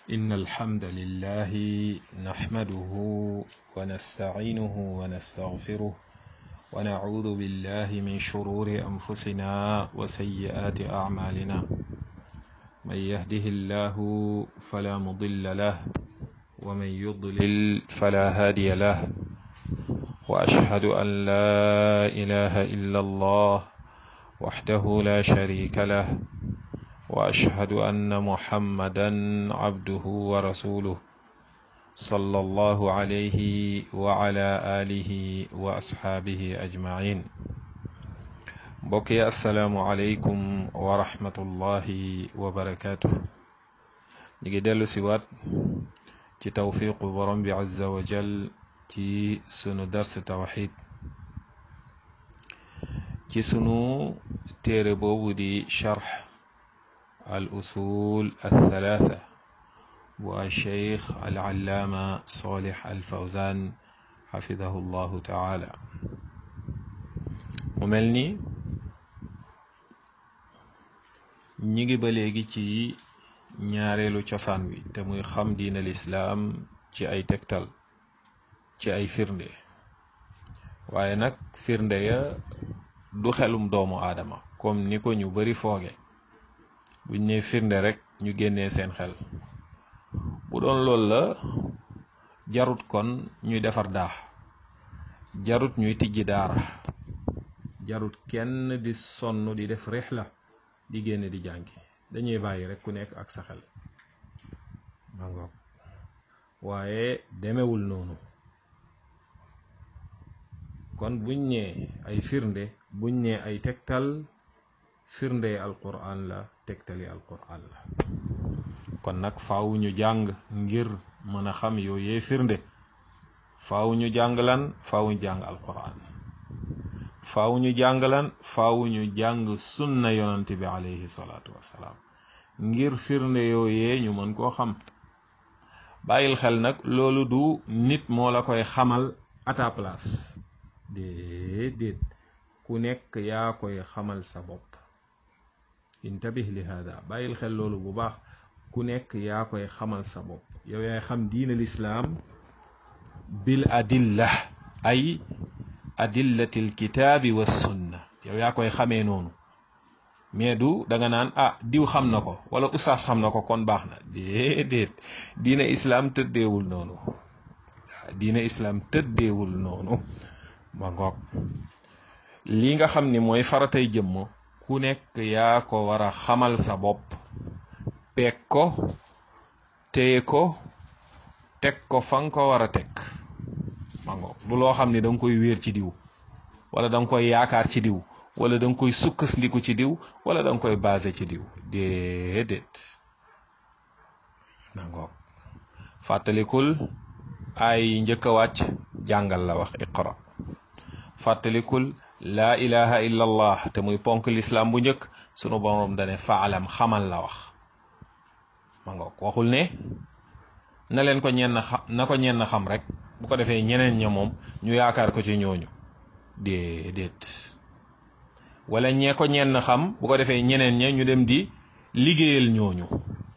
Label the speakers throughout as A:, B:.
A: إن الحمد لله نحمده ونستعينه ونستغفره ونعوذ بالله من شرور أنفسنا وسيئات أعمالنا من يهده الله فلا مضل له ومن يضلل فلا هادي له وأشهد أن لا إله إلا الله وحده لا شريك له واشهد ان محمدا عبده ورسوله صلى الله عليه وعلى اله واصحابه اجمعين بقي السلام عليكم ورحمه الله وبركاته نيجي دلو سيوات ci tawfiqu borom bi azza wa jal ci sunu dars tawxid ci sunu téere boobu di charx الأصول الثلاثة والشيخ العلامة صالح الفوزان حفظه الله تعالى مملني ñigi ba léegi ci ñaareelu cosaan wi te muy xam diina lislaam ci ay tegtal ci ay firnde waaye nag firnde ya du xelum doomu aadama comme ni ko ñu bari fooge buñ ne firnde rek ñu génnee seen xel bu doon loolu la jarut kon ñuy defar daax jarut ñuy tijji daara jarut kenn di sonn di def rixla di génne di jàngi dañuy bàyyi rek ku nekk ak sa xel mangoog waaye demewul noonu kon buñ ne ay firnde buñ ne ay tegtal firnde alquran la tegtali alquran la kon nag faaw ñu jàng ngir mën a xam yooyee firnde faaw ñu jàng lan faaw ñu jàng alquran faaw ñu jàng lan faaw ñu jàng sunna yonante bi alayhi salaatu wassalaam ngir firnde yooyee ñu mën koo xam bàyyil xel nag loolu du nit moo la koy xamal à ta place déedéet ku nekk yaa koy xamal sa bopp intabih li hada bàyyil xel loolu bu baax ku nekk yaa koy xamal sa bopp yow yaay xam diin al islaam bil adilla ay adillati l kitaabi wa sunna yow yaa koy xamee noonu mais du da nga naan ah diw xam na ko wala ustaas xam na ko kon baax na déedéet diina islaam tëddeewul noonu diina islaam tëddeewul noonu ma ngoog lii nga xam ni mooy faratay jëmm ku nekk yaa ko war a xamal sa bopp peeg ko téye ko teg ko fa nga ko war a teg mango lu loo xam ne da nga koy wéer ci diw wala da nga koy yaakaar ci diw wala da nga koy sukkandiku ci diw wala da nga koy basé ci diw déedéet mango fàttalikul ay njëkk a wàcc jàngal la wax iqra fàttalikul laa ilaha illa allah te muy ponk lislaam bu njëkk sunu boroom dane faalam xamal la wax ma nga waxul ne na leen ko ñenn xam na ko ñenn xam rek bu ko defee ñeneen ña moom ñu yaakaar ko ci ñooñu déedéet wala ñee ko ñenn xam bu ko defee ñeneen ña ñu dem di liggéeyal ñooñu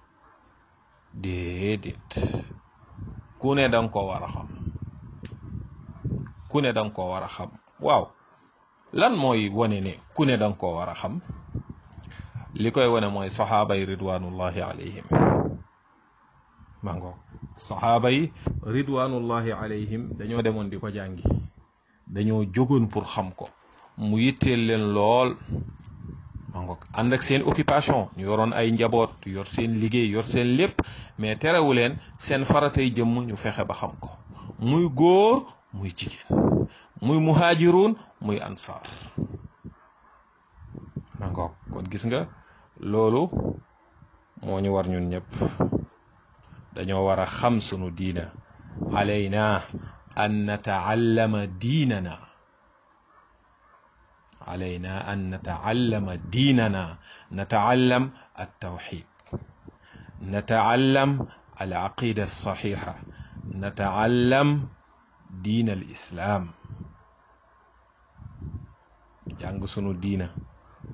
A: déedéet ku ne danga ko war a xam ku ne danga ko war a xam waaw lan mooy wane ne ku ne danga koo war a xam li koy wane mooy saxaaba yi ridwanullahi alayhim mango saxaaba yi ridwanullahi alayhim dañoo demoon di ko jàngi dañoo jógoon pour xam ko mu yitteel leen lool mango ànd ak seen occupation ñu yoroon ay njaboot yor seen liggéey yor seen lépp mais terewu leen seen faratay jëmm ñu fexe ba xam ko muy góor muy jigéen muy muhaajiruun muy ansaar mangoog kon gis nga loolu moo ñu war ñun ñëpp dañoo war a xam sunu diina alayna an nataallama diinana alayna an nataallama diinana nataallam altawxid nataallam alaqida alsaxixa nataallam diin al islaam jàng sunu diina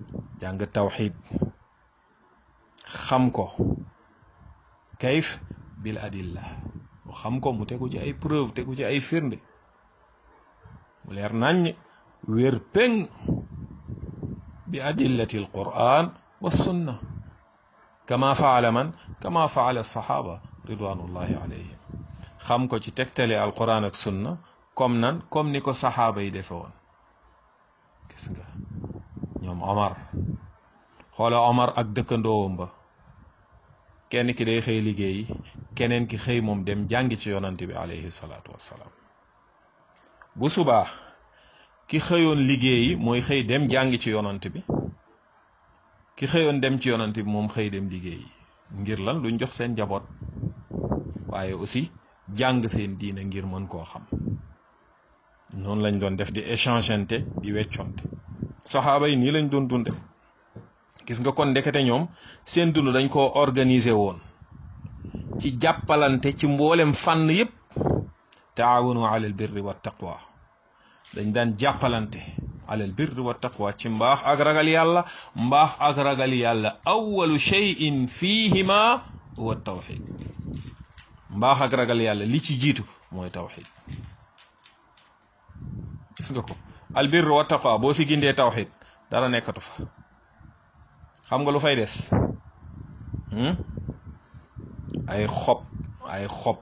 A: jàng tawxid xam ko kayf bil adilla mu xam ko mu tegu ci ay preuve tegu ci ay firnde mu leer naññ wér péng bi adillati al quran wa sunna kama faala man kama faala sahaba ridwanullahi alayhim xam ko ci tegtale al quran ak sunna comme nan comme ni ko saxaaba yi defe woon gis nga ñoom Omar xoola Omar ak dëkkandoowam ba kenn ki day xëy liggéey keneen ki xëy moom dem jàngi ci yonante bi alayhi salaatu wassalaam bu subaa ki xëyoon liggéeyi mooy xëy dem jàngi ci yonante bi ki xëyoon dem ci yonante bi moom xëy dem liggéeyi ngir lan luñ jox seen njaboot waaye aussi jàng seen diine ngir mën koo xam noonu lañ doon def di échangeante di wecconte saxaaba yi nii lañ doon dunde gis nga kon ndekete ñoom seen dund dañ koo organiser woon ci jàppalante ci mboolem fànn yépp taawunu alal birri wa taqwa dañ daan jàppalante alal birri wa taqwa ci mbaax ak ragal yàlla mbaax ak ragal yàlla awalu cheyin fihima huwa tawxid mbaax ak ragal yàlla li ci jiitu mooy tawxid gis nga ko albir wa taqwa boo si gindee tawxid dara nekkatu fa xam nga lu fay des ay xob ay xob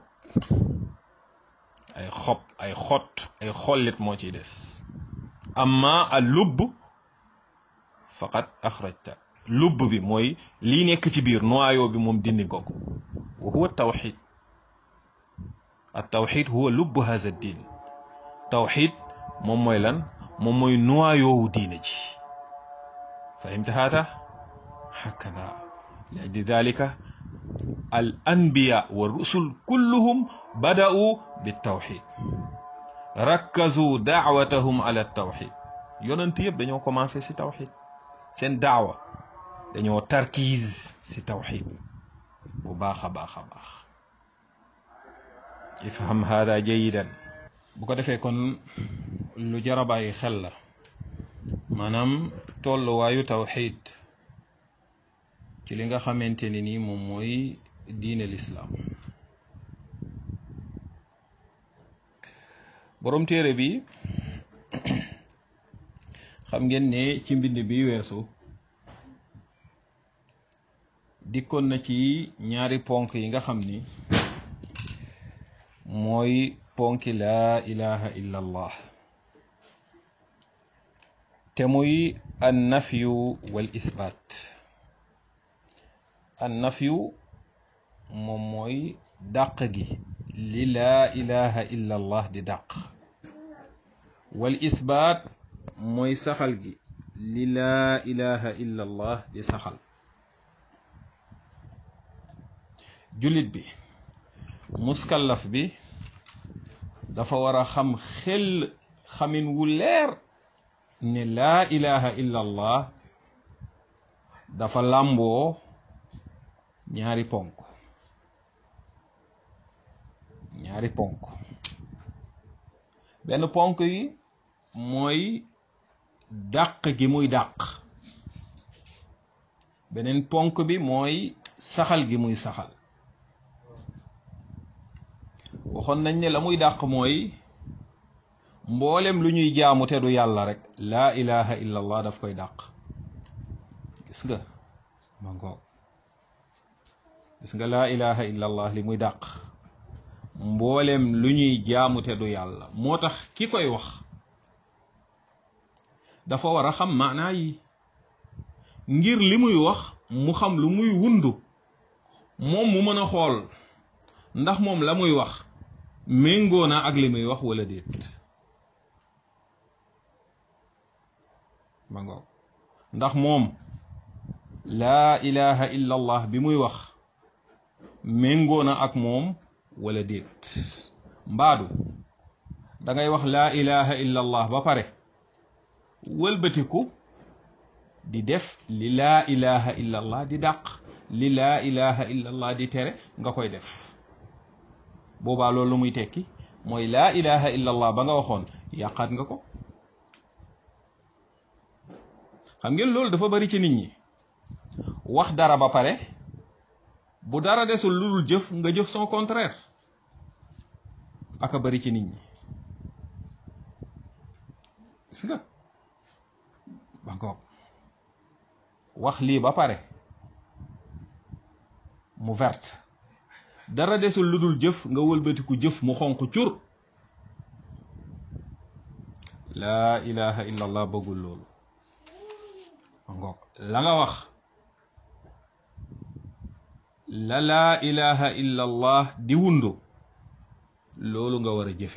A: ay xob ay xott ay xollit moo ciy des amma al lubb faqat axrajta lubb bi mooy lii nekk ci biir noyau bi moom dindi nga ko wa huwa tawxid at tawxid huwa lubb haza din tawxid moom mooy lan moom mooy noyau diine ji fahimta hada hakada li ajli dalika al anbiya wa rusul kulluhum bada'u bitawxid rakkazu daawatahum ala tawxid yonent yëpp dañoo commencé si tawxid seen daawa dañoo tarkiis si tawxid bu baax a baax a baax ifham hada jayidan bu ko defee kon lu jar a bàyyi xel la maanaam tolluwaayu tawxid ci li nga xamante ni nii moom mooy diine lislaam borom téere bi xam ngeen ne ci mbind bi weesu dikkoon na ci ñaari ponk yi nga xam ni mooy ponki laa ilaha illa allah te muy an nafyu wal isbaat an nafyu moom mooy dàq gi li laa ilaha illa allah di dàq wal isbaat mooy saxal gi li laa ilaha illa allah di saxal jullit bi muskallaf bi dafa war a xam xel xamin wu leer ne laa ilaha illa allah dafa làmboo ñaari ponk ñaari ponk benn ponk yi mooy dàq gi muy dàq beneen ponk bi mooy saxal gi muy saxal waxoon nañ ne la muy dàq mooy mboolem lu ñuy jaamu te du yàlla rek laa ilaha illa allah daf koy dàq gis nga ma ngoog gis nga laa ilaha illa allah li muy dàq mboolem lu ñuy jaamu te du yàlla moo tax ki koy wax dafa war a xam maanaa yi ngir li muy wax mu xam lu muy wundu moom mu mën a xool ndax moom la muy wax méngoo na ak li muy wax wala déet ma ngoog ndax moom laa ilaha illa allah bi muy wax méngoo na ak moom wala déet mbaadu da ngay wax laa ilaha illa allah ba pare wëlbatiku di def li laa ilaha illa allah di dàq li laa ilaha illa allah di tere nga koy def boobaa loolu muy tekki mooy laa ilaha illa allah ba nga waxoon yàqaat nga ko xam ngeen loolu dafa bari ci nit ñi wax dara ba pare bu dara desul lu dul jëf nga jëf son contraire aka bari ci nit ñi gis nga ba ngoog wax lii ba pare mu verte dara desul lu dul jëf nga wëlbatiku jëf mu xonq cur laa ilaha illa allah bëggul loolu ba ngoog la nga wax la laa ilaha illa allah di wundu loolu nga war a jëfe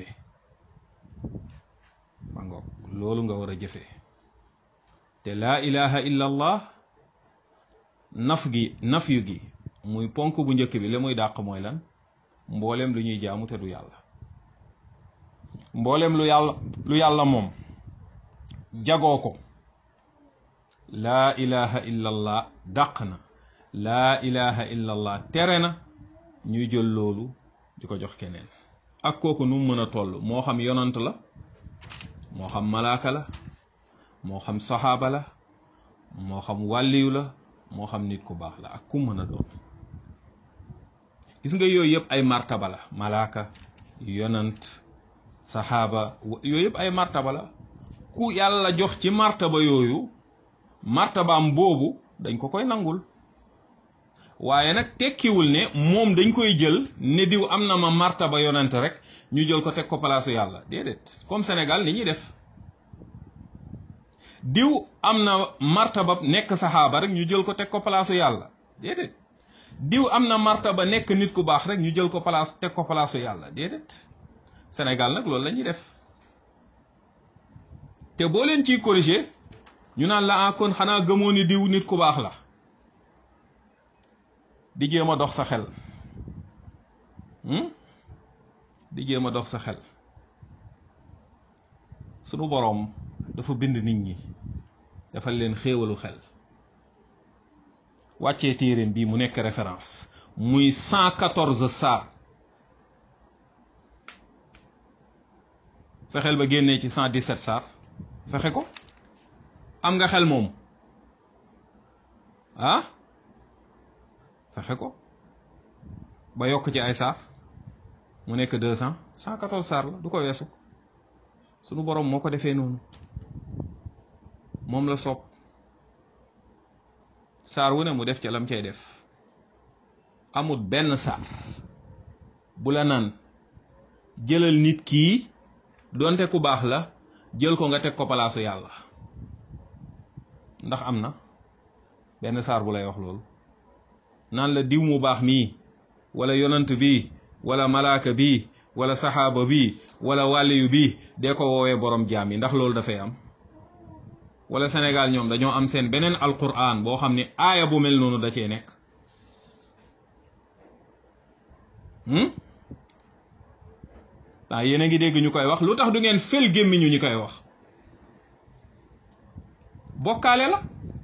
A: ba ngoog loolu nga war a jëfe te laa ilaha illa allah naf gi naf yu gi muy ponk bu njëkk bi li muy dàq mooy lan mboolem lu ñuy jaamu te du yàlla mboolem lu yàlla lu yàlla moom jagoo ko laa ilaha illa allah dàq na laa ilaha illa allah tere na ñuy jël loolu di ko jox keneen ak kooku nu mu mën a toll moo xam yonant la moo xam malaaka la moo xam saxaaba la moo xam wàlliyu la moo xam nit ku baax la ak ku mën a doon gis nga yooyu yëpp ay martaba la malaaka yonant saxaaba yooyu yëpp ay martaba la ku yàlla jox ci martaba yooyu martabaam boobu dañ ko koy nangul waaye nag tekkiwul ne moom dañ koy jël ne diw am na ma martaba yonent rek ñu jël ko teg ko palaasu yàlla déedéet comme Sénégal ni ñuy def diw am na martaba nekk saxaaba rek ñu jël ko teg ko palaasu yàlla déedéet diw am na martaba nekk nit ku baax rek ñu jël ko palaas teg ko palaasu yàlla déedéet Sénégal nag loolu la ñuy def te boo leen ciy corriger ñu naan la kon xanaa gëmoo ni diw nit ku baax la di jéem a dox sa xel di jéem a dox sa xel sunu boroom dafa bind nit ñi dafa leen xéewalu xel wàccee téeréem bii mu nekk référence muy cent quatorze saar fexeel ba génnee ci cent dix-sept saar fexe ko am nga xel moom ah fexe ko ba yokk ci ay saar mu nekk deux cent cent quatorze saar la du ko weesu sunu boroom moo ko defee noonu moom la soob saar wu ne mu def ca lam cay def amul benn saar bu la naan jëlal nit kii donte ku baax la jël ko nga teg ko palaasu yàlla ndax am na benn saar bu lay wax loolu naan la diw mu baax mii wala yonant bi wala malaaka bi wala saxaaba bi wala wàlliyu bi dee ko woowee borom jaam yi ndax loolu dafay am wala Sénégal ñoom dañoo am seen beneen alquran boo xam ne aaya bu mel noonu da cee nekk waaw yéen a ngi dégg ñu koy wax lu tax du ngeen fel gémmiñu ñu koy wax bokkaale la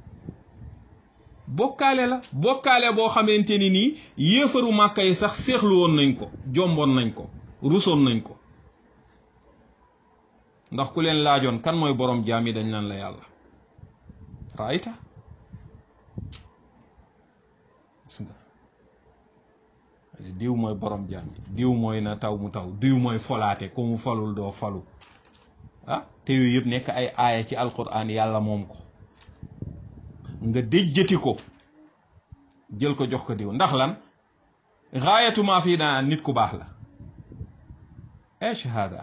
A: bokkaale la bokkaale boo xamante ni nii yéefaru màkka yi sax seexlu woon nañ ko jomboon nañ ko rusoon nañ ko ndax ku leen laajoon kan mooy borom jaam yi dañ naan la yàlla raayta gis nga diw mooy borom jaam yi diw mooy na taw mu taw diw mooy folaate ku mu falul doo falu ah te yooyu yëpp nekk ay aaya ci alquran yàlla moom ko nga déjjati ko jël ko jox ko diw ndax lan gaayatu maa fii daan nit ku baax la e shahada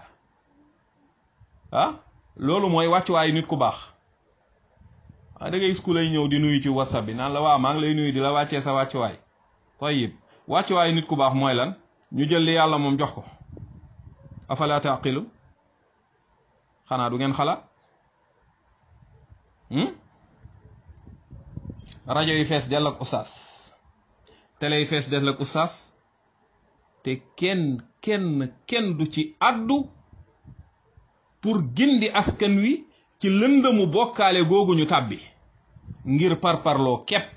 A: ah loolu mooy wàccuwaayu nit ku baax ah da ngay gis ku lay ñëw di nuyu ci whatsapp bi naan la waa maa ngi lay nuyu di la wàccee sa wàccuwaay tayyib wàccuwaayu nit ku baax mooy lan ñu jël li yàlla moom jox ko afala taqilu xanaa du ngeen xalaat rajo yi fees dell ak ustaas télé yi fees dell ak ustaas te kenn kenn kenn du ci addu pour gindi askan wi ci lëndëmu bokkaale googu ñu tàbbi ngir parparloo képp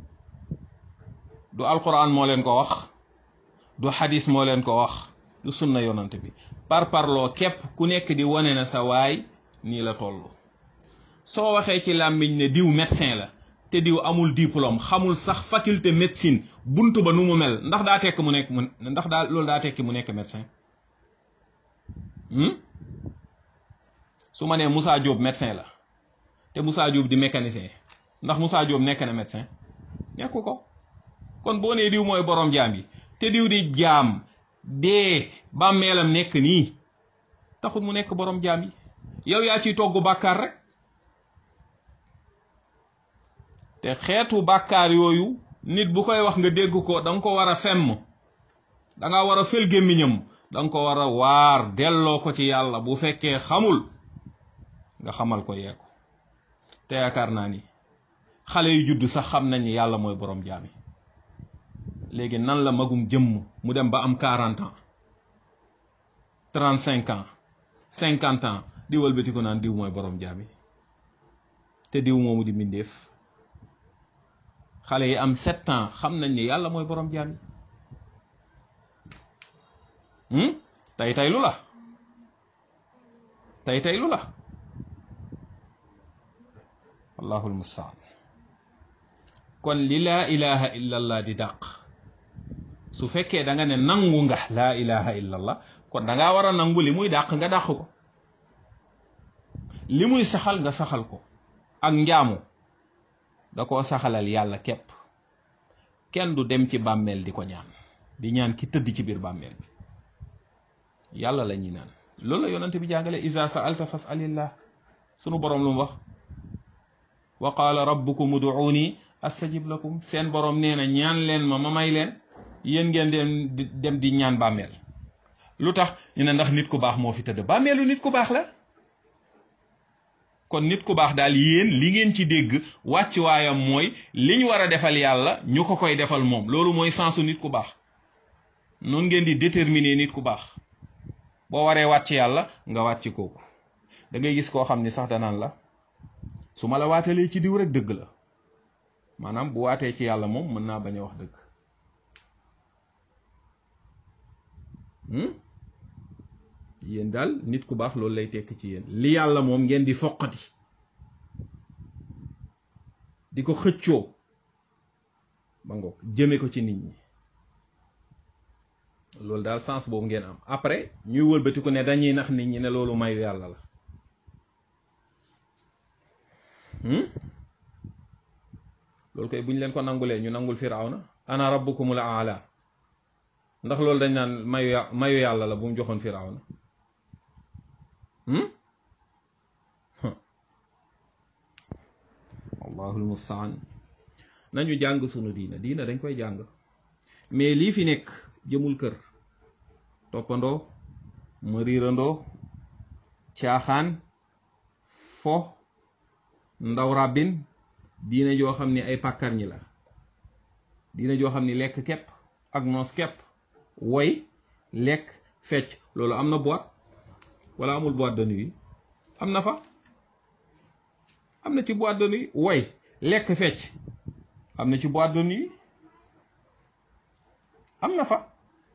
A: du alquran moo leen ko wax du xadis moo leen ko wax du sunna yonant bi parparloo képp ku nekk di wane na sa waay nii la toll soo waxee ci làmmiñ ne diw médecin la te diw amul diplôme xamul sax faculté médecine buntu ba nu mu mel ndax daa tekk mu nekk mu ndax daa loolu daa tekki mu nekk médecin su ma nee Moussa Diop médecin la te Moussa Diop di mécanicien ndax Moussa Diop nekk na médecin nekku ko kon boo nee diw mooy borom jaam yi te diw di jaam dee bàmmeelam nekk nii taxul mu nekk borom jaam yi yow yaa ciy togg bàkkaar rek te xeetu bàkkaar yooyu nit bu koy wax nga dégg ko da nga ko war a femm da nga war a fël gémmiñam da nga ko war a waar delloo ko ci yàlla bu fekkee xamul nga xamal ko yee ko te yaakaar naa ni xale yu judd sax xam nañ ni yàlla mooy borom jaam yi léegi nan la magum jëmm mu dem ba am quarante ans trente cinq ans cinquante ans di wëlbati ko naan diw mooy borom jaam yi te diw moomu di mbindeef xale yi am sept ans xam nañ ni yàlla mooy borom jaam yi tey tey lu la tey tey lu la wallahu almustaan kon li laa ilaha illa allah di dàq su fekkee da nga ne nangu nga laa ilaha illa allah kon da ngaa war a nangu li muy dàq nga dàq ko li muy saxal nga saxal ko ak njaamu da koo saxalal yàlla képp kenn du dem ci bàmmeel di ko ñaan di ñaan ki tëdd ci biir bàmmeel bi yàlla la ñuy naan loolu la yonante bi jàngale isa sa'alta fas'alillah sunu boroom lu mu wax wa qaala rabbukum uduuni astajib lakum seen boroom nee na ñaan leen ma ma may leen yéen ngeen dem di dem di ñaan bàmmeel lu tax ñu ne ndax nit ku baax moo fi tëdd bàmmeelu nit ku baax la kon nit ku baax daal yéen li ngeen ci dégg wàcc waayam mooy li ñu war a defal yàlla ñu ko koy defal moom loolu mooy sensu nit ku baax noonu ngeen di déterminer nit ku baax boo waree wàcc yàlla nga wàcc kooku da ngay gis koo xam ni sax danaan la su ma la waatalee ci diw rek dëgg la maanaam bu waatee ci yàlla moom mën naa bañ a wax dëgg yéen daal nit ku baax loolu lay tekk ci yéen li yàlla moom ngeen di foqati di ko xëccoo ba ngoog jëme ko ci nit ñi loolu daal sens boobu ngeen am après ñuy wëlbatiku ne dañuy nax nit ñi ne loolu mayu yàlla la loolu koy bu ñu leen ko nangulee ñu nangul firawna ana rabbukumul aala ndax loolu dañ naan mayu mayu yàlla la bu mu joxoon firawna allahul mustaan nañu jàng sunu diina diina dañ koy jàng mais lii fi nekk jëmul kër toppandoo ma riirandoo caaxaan fo ndaw ràbbin diina joo xam ni ay pàkkar ñi la diina joo xam ni lekk kepp ak noos kepp woy lekk fecc loolu am na boîte wala amul boîte de nuit am na fa am na ci boîte de nuit woy lekk fecc am na ci boîte de nuit am na fa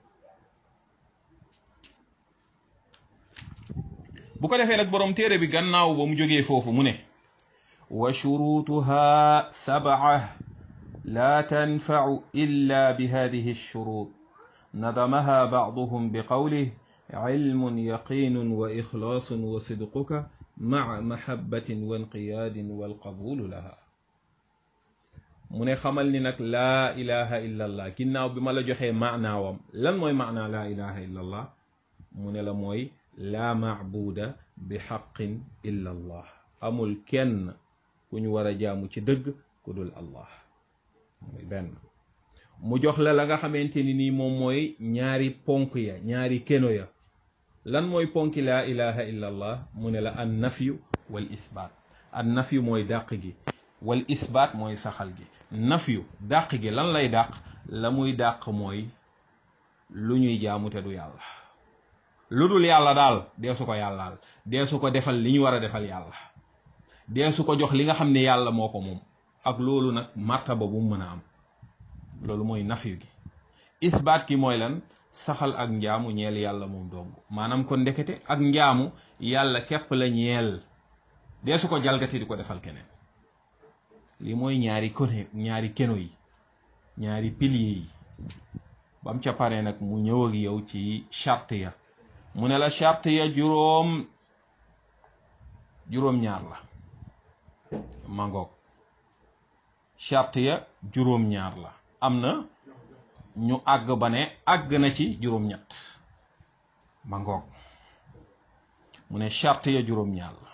A: bu ko defee nag boroom téere bi gannaaw ba mu jógee foofu mu ne wa shurutuha sab'a la tanfa'u illa bi hadhihi ash-shurut nadamaha ba'duhum bi qawlihi علم يقين وإخلاص وصدقك مع محبة وانقياد والقبول لها mu ne xamal ni nag laa ilaha illa allah ginnaaw bi ma la joxee maanaawam lan mooy maanaa laa ilaha illa allah mu ne la mooy laa maabuda bi xaqin illa allah amul kenn ku ñu war a jaamu ci dëgg ku dul allah muy benn mu jox la la nga xamante ni nii moom mooy ñaari ponk ya ñaari keno ya lan mooy ponki laa ilaha illa allah mu ne la an nafyu wal isbaat an nafyu mooy dàq gi wal isbaat mooy saxal gi nafyu dàq gi lan lay dàq la muy dàq mooy lu ñuy jaamu te du yàlla lu dul yàlla daal dee su ko yàllaal dee su ko defal li ñu war a defal yàlla dee su ko jox li nga xam ne yàlla moo ko moom ak loolu nag martaba bu mu mën a am loolu mooy nafyu gi isbaat ki mooy lan saxal ak njaamu ñeel yàlla moom dong maanaam kon ndekete ak njaamu yàlla képp la ñeel dee su ko jalgati di ko defal keneen li mooy ñaari kone ñaari keno yi ñaari pilier yi bam ca pare nag mu ñëw ak yow ci charte ya mu ne la charte ya juróom juróom-ñaar la mangoog charte ya juróom-ñaar la am na ñu àgg ba ne àgg na ci juróom-ñett mangoog mu ne charte ya juróom-ñaar la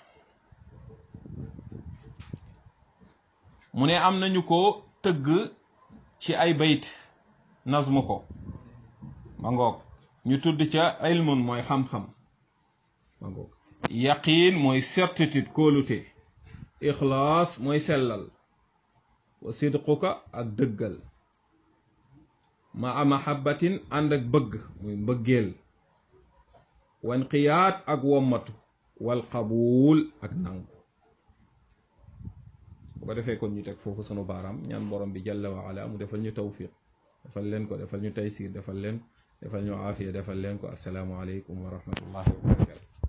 A: mu ne am nañu ko tëgg ci ay bayt nazmu ko ma ngoog ñu tudd ca ilmun mooy xam-xam ma ngoog yaqiin mooy certitude kóolute ixlaas mooy sellal wa sidquka ak dëggal ma a mahabbatin ànd ak bëgg muy mbëggeel wanqiyaat ak wommatu wal qabuul ak nangu bu ko defee kon ñu teg foofu sunu baaraam ñaan borom bi jalla wa ala mu defal ñu tawfiq defal leen ko defal ñu taysir defal leen defal ñu aafiya defal leen ko assalaamu aleykum wa rahmatullahi wa